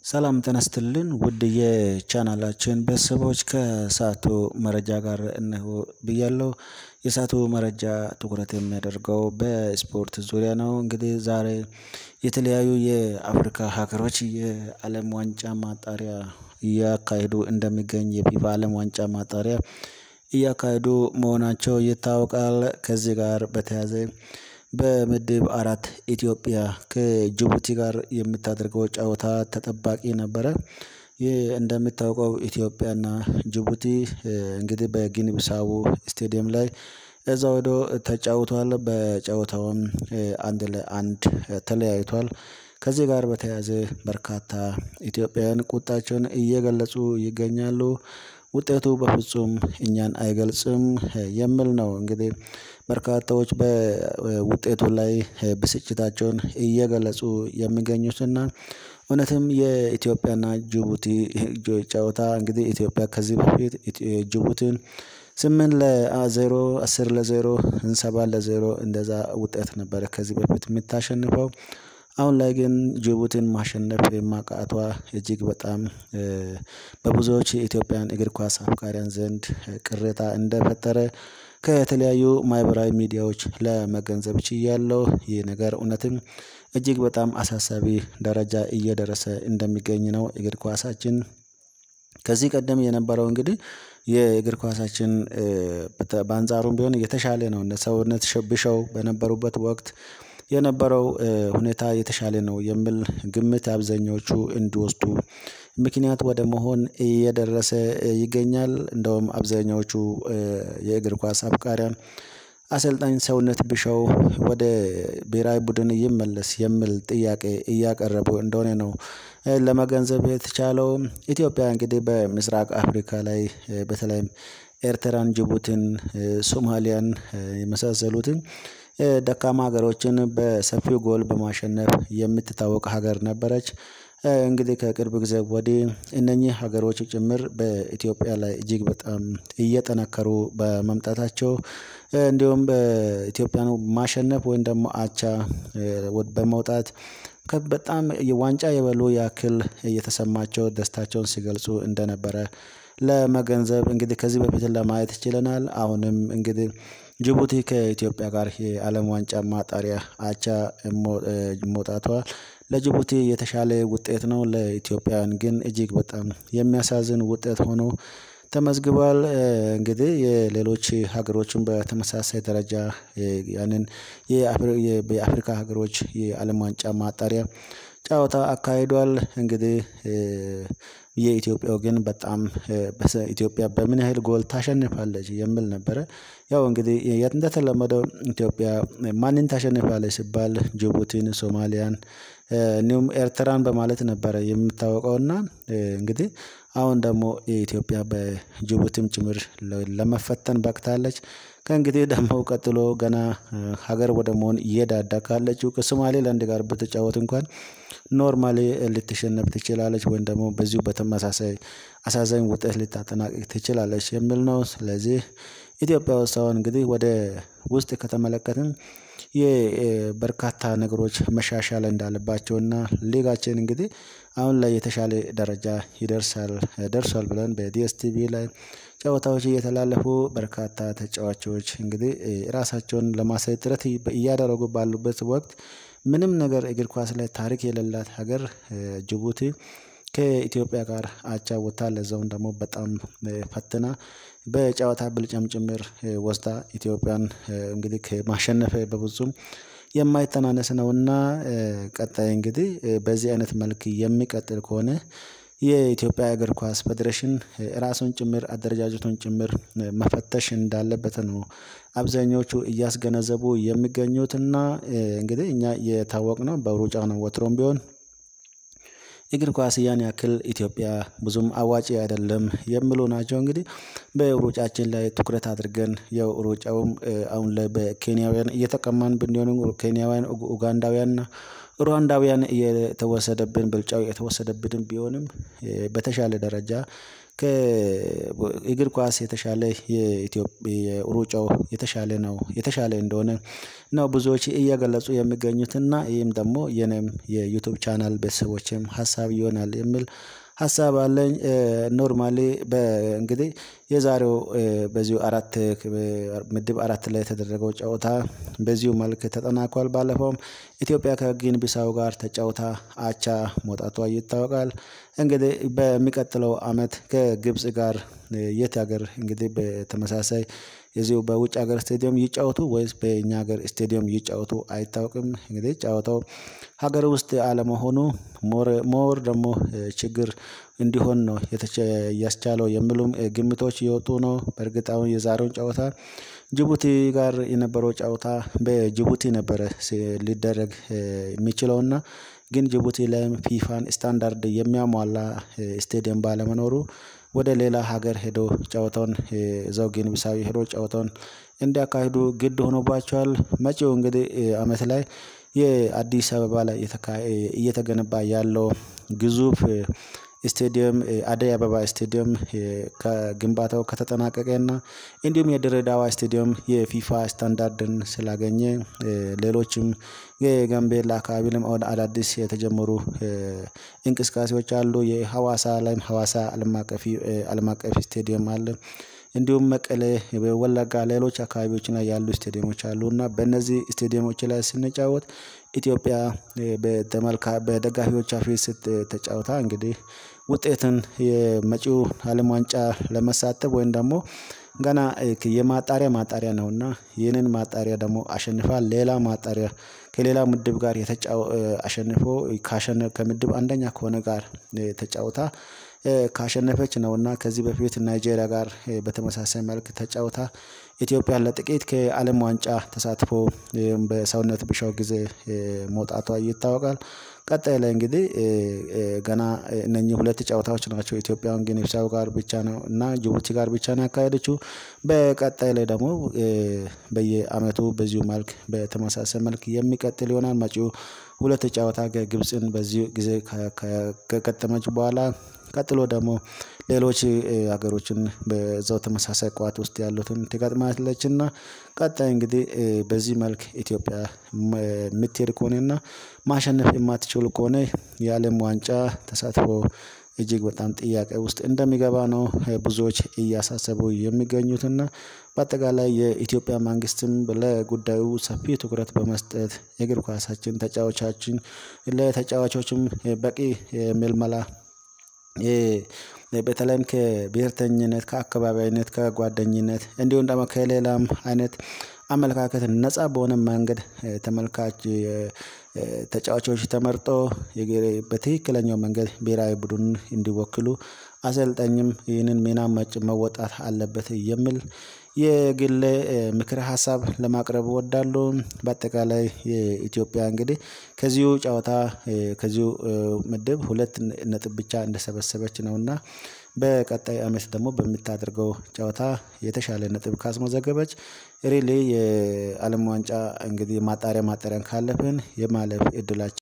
ሰላም ጤና ይስጥልን ውድ የቻናላችን ቤተሰቦች ከሰዓቱ መረጃ ጋር እነሆ ብያለሁ። የሰዓቱ መረጃ ትኩረት የሚያደርገው በስፖርት ዙሪያ ነው። እንግዲህ ዛሬ የተለያዩ የአፍሪካ ሀገሮች የአለም ዋንጫ ማጣሪያ እያካሄዱ እንደሚገኝ የፊፋ አለም ዋንጫ ማጣሪያ እያካሄዱ መሆናቸው ይታወቃል። ከዚህ ጋር በተያያዘ በምድብ አራት ኢትዮጵያ ከጅቡቲ ጋር የምታደርገው ጨዋታ ተጠባቂ ነበረ። ይህ እንደሚታወቀው ኢትዮጵያና ጅቡቲ እንግዲህ በጊኒ ቢሳው ስቴዲየም ላይ እዛው ሄዶ ተጫውቷል በጨዋታውም አንድ ለአንድ ተለያይቷል። ከዚህ ጋር በተያያዘ በርካታ ኢትዮጵያውያን ቁጣቸውን እየገለጹ ይገኛሉ። ውጤቱ በፍጹም እኛን አይገልጽም የሚል ነው። እንግዲህ በርካታዎች በውጤቱ ላይ ብስጭታቸውን እየገለጹ የሚገኙትና እውነትም የኢትዮጵያና ጅቡቲ ጨዋታ እንግዲህ ኢትዮጵያ ከዚህ በፊት ጅቡቲን ስምንት ለዜሮ አስር ለዜሮ ሰባት ለዜሮ እንደዛ ውጤት ነበረ ከዚህ በፊት የምታሸንፈው። አሁን ላይ ግን ጅቡቲን ማሸነፍ ማቃቷ እጅግ በጣም በብዙዎች የኢትዮጵያን እግር ኳስ አፍቃሪያን ዘንድ ቅሬታ እንደፈጠረ ከተለያዩ ማህበራዊ ሚዲያዎች ለመገንዘብ ችያለሁ። ይህ ነገር እውነትም እጅግ በጣም አሳሳቢ ደረጃ እየደረሰ እንደሚገኝ ነው። እግር ኳሳችን ከዚህ ቀደም የነበረው እንግዲህ የእግር ኳሳችን በአንጻሩም ቢሆን የተሻለ ነው እነ ሰውነት ቢሻው በነበሩበት ወቅት የነበረው ሁኔታ የተሻለ ነው የሚል ግምት አብዛኞቹ እንዲወስዱ ምክንያት ወደ መሆን እየደረሰ ይገኛል። እንደውም አብዛኛዎቹ የእግር ኳስ አፍቃሪያን አሰልጣኝ ሰውነት ቢሻው ወደ ብሄራዊ ቡድን ይመለስ የሚል ጥያቄ እያቀረቡ እንደሆነ ነው። ለመገንዘብ የተቻለው ኢትዮጵያ እንግዲህ በምስራቅ አፍሪካ ላይ በተለይም ኤርትራን ጅቡቲን ሶማሊያን የመሳሰሉትን ደካማ ሀገሮችን በሰፊው ጎል በማሸነፍ የምትታወቅ ሀገር ነበረች። እንግዲህ ከቅርብ ጊዜ ወዲህ እነኚህ ሀገሮች ጭምር በኢትዮጵያ ላይ እጅግ በጣም እየጠነከሩ በመምጣታቸው እንዲሁም በኢትዮጵያኑ ማሸነፍ ወይም ደግሞ አቻ በመውጣት በጣም ዋንጫ የበሉ ያክል እየተሰማቸው ደስታቸውን ሲገልጹ እንደነበረ ለመገንዘብ እንግዲህ ከዚህ በፊት ለማየት ችለናል። አሁንም እንግዲህ ጅቡቲ ከኢትዮጵያ ጋር የአለም ዋንጫ ማጣሪያ አቻ መውጣቷ ለጅቡቲ የተሻለ ውጤት ነው ለኢትዮጵያውያን ግን እጅግ በጣም የሚያሳዝን ውጤት ሆኖ ተመዝግቧል። እንግዲህ የሌሎች ሀገሮችን በተመሳሳይ ደረጃ ያንን የአፍሪካ ሀገሮች የአለም ዋንጫ ማጣሪያ ጨዋታ አካሂዷል። እንግዲህ የኢትዮጵያው ግን በጣም ኢትዮጵያ በምን ያህል ጎል ታሸንፋለች የሚል ነበረ። ያው እንግዲህ እንደተለመደው ኢትዮጵያ ማንን ታሸንፋለች ሲባል ጅቡቲን ሶማሊያን እንዲሁም ኤርትራን በማለት ነበረ የምታውቀው እና እንግዲህ አሁን ደግሞ የኢትዮጵያ በጅቡቲም ጭምር ለመፈተን በቅታለች። ከእንግዲህ ደግሞ ቀጥሎ ገና ሀገር ወደ መሆን እየዳዳ ካለችው ከሶማሌላንድ ጋር ብትጫወት እንኳን ኖርማሊ ልትሸነፍ ትችላለች ወይም ደግሞ በዚሁ በተመሳሳይ አሳዛኝ ውጤት ልታጠናቅቅ ትችላለች የሚል ነው። ስለዚህ ኢትዮጵያ ውስጥ አሁን እንግዲህ ወደ ውስጥ ከተመለከትን የበርካታ ነገሮች መሻሻል እንዳለባቸውና ሊጋችን እንግዲህ አሁን ላይ የተሻለ ደረጃ ይደርሳል ደርሷል ብለን በዲኤስቲቪ ላይ ጨዋታዎች እየተላለፉ በርካታ ተጫዋቾች እንግዲህ ራሳቸውን ለማሳየት ጥረት እያደረጉ ባሉበት ወቅት ምንም ነገር እግር ኳስ ላይ ታሪክ የሌላት ሀገር ጅቡቲ ከኢትዮጵያ ጋር አቻ ወጥታ ለዛውም ደግሞ በጣም ፈትና በጨዋታ ብልጫም ጭምር ወስዳ ኢትዮጵያን እንግዲህ ከማሸነፍ በፍጹም የማይተናነስ ነውና። ቀጣይ እንግዲህ በዚህ አይነት መልክ የሚቀጥል ከሆነ የኢትዮጵያ እግር ኳስ ፌዴሬሽን ራሱን ጭምር አደረጃጀቱን ጭምር መፈተሽ እንዳለበት ነው። አብዛኞቹ እያስገነዘቡ የሚገኙትና እንግዲህ እኛ የታወቅነው በሩጫ ነው ወትሮም ቢሆን እግር ኳስ ያን ያክል ኢትዮጵያ ብዙም አዋጪ አይደለም የሚሉ ናቸው። እንግዲህ በሩጫችን ላይ ትኩረት አድርገን ያው ሩጫውም አሁን ላይ በኬንያውያን እየተቀማን ብንሆንም ኬንያውያን ኡጋንዳውያን እና ሩዋንዳውያን የተወሰደብን ብልጫው የተወሰደብንም ቢሆንም በተሻለ ደረጃ ከእግር ኳስ የተሻለ የኢትዮጵያ ሩጫው የተሻለ ነው የተሻለ እንደሆነ ነው ብዙዎች እየገለጹ የሚገኙት እና ይህም ደግሞ የኔም የዩቲዩብ ቻናል ቤተሰቦችም ሀሳብ ይሆናል የሚል ሀሳብ አለኝ። ኖርማሊ እንግዲህ የዛሬው በዚሁ አራት ምድብ አራት ላይ የተደረገው ጨዋታ በዚሁ መልክ ተጠናቋል ባለፈውም ኢትዮጵያ ከጊኒ ቢሳው ጋር ተጫውታ አቻ መውጣቷ ይታወቃል። እንግዲህ በሚቀጥለው አመት ከግብጽ ጋር የት ሀገር እንግዲህ በተመሳሳይ የዚሁ በውጭ ሀገር ስቴዲየም ይጫወቱ ወይስ በእኛ ሀገር ስቴዲየም ይጫወቱ አይታወቅም። እንግዲህ ጨዋታው ሀገር ውስጥ አለመሆኑ ሞር ሞር ደግሞ ችግር እንዲሆን ነው ያስቻለው የሚሉም ግምቶች እየወጡ ነው። በእርግጥ አሁን የዛሬውን ጨዋታ ጅቡቲ ጋር የነበረው ጨዋታ በጅቡቲ ነበረ ሊደረግ የሚችለውና ግን ጅቡቲ ላይም ፊፋን ስታንዳርድ የሚያሟላ ስቴዲየም ባለመኖሩ ወደ ሌላ ሀገር ሄዶ ጨዋታውን እዛው ጊኒ ቢሳው ሄዶ ጨዋታውን እንዲያካሂዱ ግድ ሆኖባቸዋል። መጪው እንግዲህ አመት ላይ የአዲስ አበባ ላይ እየተገነባ ያለው ግዙፍ ስቴዲየም አደይ አበባ ስቴዲየም ከግንባታው ከተጠናቀቀና እንዲሁም የድሬዳዋ ስቴዲየም የፊፋ ስታንዳርድን ስላገኘ ሌሎችም የጋምቤላ አካባቢ አዳዲስ የተጀመሩ እንቅስቃሴዎች አሉ የሀዋሳ ላይም ሀዋሳ አለም አቀፍ አለም አቀፍ ስቴዲየም አለ። እንዲሁም መቀሌ ወለጋ ሌሎች አካባቢዎች ላይ ያሉ ስቴዲየሞች አሉ እና በእነዚህ ስቴዲየሞች ላይ ስንጫወት ኢትዮጵያ በደጋፊዎቿ ፊት ስትጫወታ እንግዲህ ውጤትን የመጪው አለም ዋንጫ ለመሳተፍ ወይም ደግሞ ገና የማጣሪያ ማጣሪያ ነውና ይህንን ማጣሪያ ደግሞ አሸንፋ ሌላ ማጣሪያ ከሌላ ምድብ ጋር አሸንፎ ካሸነፈ ከምድብ አንደኛ ከሆነ ጋር ተጫውታ ካሸነፈች ነውና ከዚህ በፊት ናይጄሪያ ጋር በተመሳሳይ መልክ ተጫውታ ኢትዮጵያን ለጥቂት ከአለም ዋንጫ ተሳትፎ በሰውነት ቢሻው ጊዜ መውጣቷ ይታወቃል። ቀጣይ ላይ እንግዲህ ገና እነኚህ ሁለት ጨዋታዎች ናቸው ኢትዮጵያውያን ጊኒ ቢሳው ጋር ብቻ ነው እና ጅቡቲ ጋር ብቻ ነው ያካሄደችው። በቀጣይ ላይ ደግሞ በየአመቱ በዚሁ መልክ በተመሳሳይ መልክ የሚቀጥል ይሆናል። መጪው ሁለት ጨዋታ ግብጽን በዚሁ ጊዜ ከገጠመች በኋላ ቀጥሎ ደግሞ ሌሎች ሀገሮችን በዛው ተመሳሳይ ቋት ውስጥ ያሉትን ትገጥማለችና ቀጣይ እንግዲህ በዚህ መልክ ኢትዮጵያ የምትሄድ ከሆነና ማሸነፍ የማትችል ከሆነ የአለም ዋንጫ ተሳትፎ እጅግ በጣም ጥያቄ ውስጥ እንደሚገባ ነው ብዙዎች እያሳሰቡ የሚገኙትና በአጠቃላይ የኢትዮጵያ መንግስትም ለጉዳዩ ሰፊ ትኩረት በመስጠት የእግር ኳሳችን ተጫዋቻችን ለተጫዋቾችም በቂ ምልመላ በተለይም ከብሄርተኝነት ከአካባቢያዊነት ከጓደኝነት እንዲሁም ደግሞ ከሌላም አይነት አመለካከት ነፃ በሆነ መንገድ ተመልካች ተጫዋቾች ተመርጦ በትክክለኛው መንገድ ብሄራዊ ቡድን እንዲወክሉ አሰልጣኝም ይህንን ሚና መወጣት አለበት የሚል የግል ምክረ ሀሳብ ለማቅረብ እወዳለሁ። በአጠቃላይ የኢትዮጵያ እንግዲህ ከዚሁ ጨዋታ ከዚሁ ምድብ ሁለት ነጥብ ብቻ እንደሰበሰበች ነውና በቀጣይ አመት ደግሞ በምታደርገው ጨዋታ የተሻለ ነጥብ ካስመዘገበች ሪሊ የአለም ዋንጫ እንግዲህ ማጣሪያ ማጣሪያን ካለፍን የማለፍ እድላችን